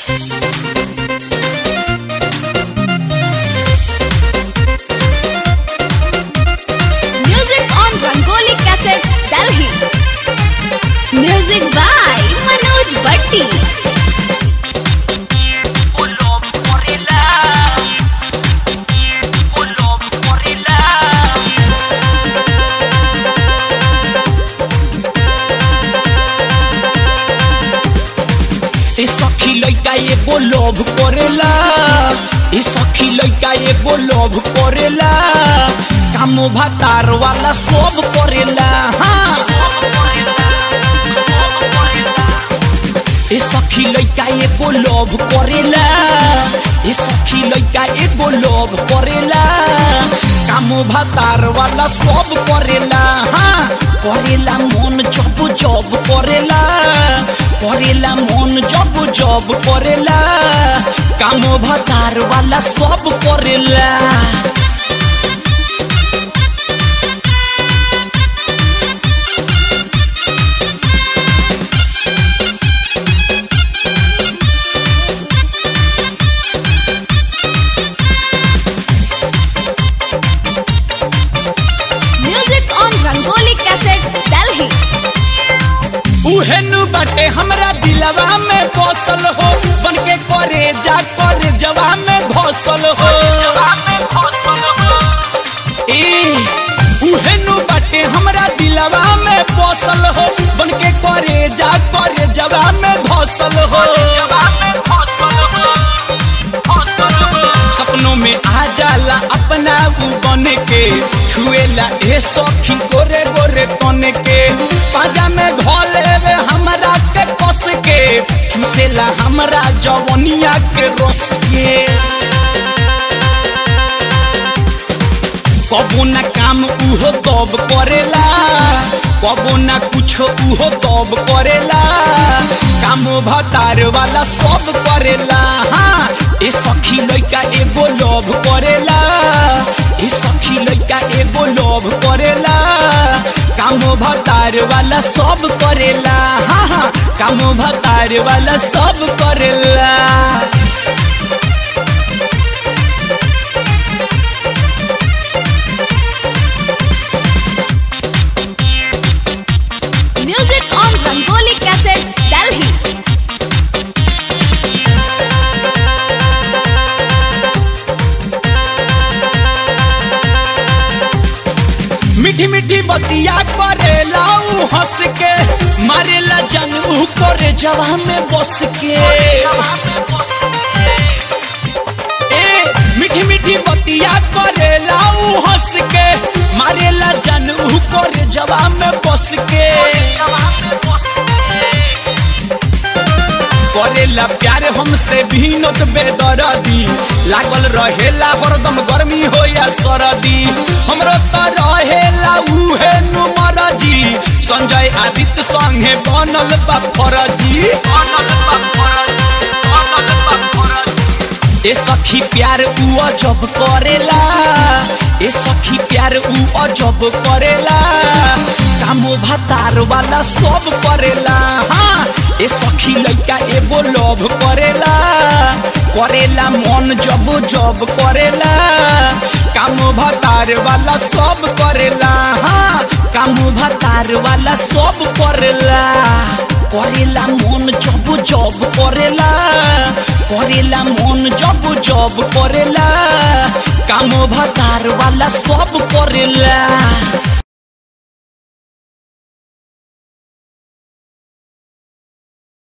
Music on Rangoli Cassettes, Delhi. Music by Manoj Bhatti. Ulob Gorilla. Ulob Gorilla. ए सखी लइका एगो लोभ करेला ए सखी लइका एगो लोभ करेला काम भातार वाला सब करेला हाँ ए सखी लइका एगो लोभ करेला ए सखी लइका एगो लोभ करेला काम भातार वाला सब करेला हाँ करेला मन जब जब करेला करेला मन जब जब करेला काम भातार वाला सब करेला Music on Rangoli Cassettes, Delhi. उहेनु बाटे हमरा दिलवा में बसल हो बन के करे जा करे जवा में घोसल हो ए उहेनु बाटे हमरा दिलवा में बसल हो बन के करे जा करे जवा में घोसल हो जवा में घोसल हो सपनों में आ जाला अपना ऊ बन के छुएला ए सखी गोरे गोरे कन के पाजा में घोले वे हमरा के कस के चूसेला हमरा जवनिया के रस के कबो ना काम उहो तब करेला कबो ना कुछो उहो तब करेला काम भतार वाला सब करेला हाँ ए सखी लइका एगो लोभ करेला ए सखी लइका एगो लोभ करेला काम भतार वाला सब करेला हाँ हाँ काम भतार वाला सब करेला Music on Rangoli Cassettes, Delhi. मीठी मीठी बतिया करेला ऊ हंस के मारेला जन ऊ करे जवा में बस के ए मीठी मीठी बतिया करेला ऊ हंस के मारेला जन ऊ करे जवा में बस के करेला प्यार हमसे भीनत बेदरदी लागल रहेला हरदम गर्मी हो या सरदी हमरो त रहेला उहे नुमर जी संजय आदित्य संगे बनल बा फरजी बनल बा फरजी बनल बा फरजी ए सखी प्यार ऊ अजब करेला ए सखी प्यार ऊ अजब करेला कामो भातार वाला सब करेला हाँ ए सखी लइका एगो लोभ करेला करेला मन जब जब करेला काम भातार वाला सब करेला हाँ काम भातार वाला सब करेला करेला मन जब जब करेला करेला मन जब जब करेला काम भातार वाला सब करेला